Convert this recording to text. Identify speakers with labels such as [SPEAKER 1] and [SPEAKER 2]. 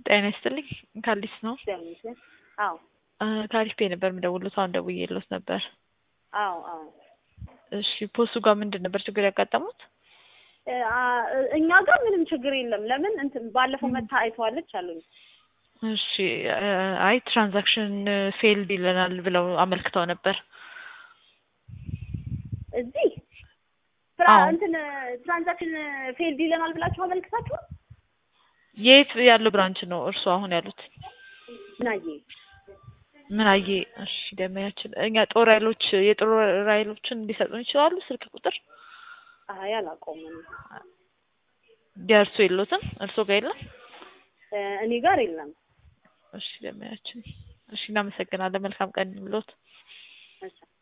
[SPEAKER 1] ጤና ይስጥልኝ ካሊስ ነው።
[SPEAKER 2] እግዚአብሔር ይመስገን። አዎ
[SPEAKER 1] ከአሪፍ ፔ ነበር የምደውሉት። አሁን ደውዬልዎት ነበር።
[SPEAKER 2] አዎ አዎ
[SPEAKER 1] እሺ ፖሱ ጋር ምንድን ነበር ችግር ያጋጠሙት?
[SPEAKER 2] እ አ- እኛ ጋር ምንም ችግር የለም። ለምን እንትን ባለፈው መታ አይተዋለች አሉኝ።
[SPEAKER 1] እሺ እ አይ ትራንዛክሽን ፌልድ ይለናል ብለው አመልክተው ነበር።
[SPEAKER 2] እዚህ ስራ
[SPEAKER 1] አዎ።
[SPEAKER 2] እንትን ትራንዛክሽን ፌልድ ይለናል ብላችሁ አመልክታችሁ
[SPEAKER 1] የት ያለው ብራንች ነው እርሱ አሁን ያሉት?
[SPEAKER 2] ምናዬ
[SPEAKER 1] ምን አየ? እሺ ደመያችን እኛ ጦር ኃይሎች የጦር ኃይሎችን ሊሰጡን ይችላሉ ስልክ ቁጥር
[SPEAKER 2] አይ አላውቀውም።
[SPEAKER 1] የእርሱ የሎትም? እርሶ ጋር የለም?
[SPEAKER 2] እ እኔ ጋር የለም።
[SPEAKER 1] እሺ ደመያችን እሺ እናመሰግናለን። መልካም ቀን ብሎት
[SPEAKER 2] እሺ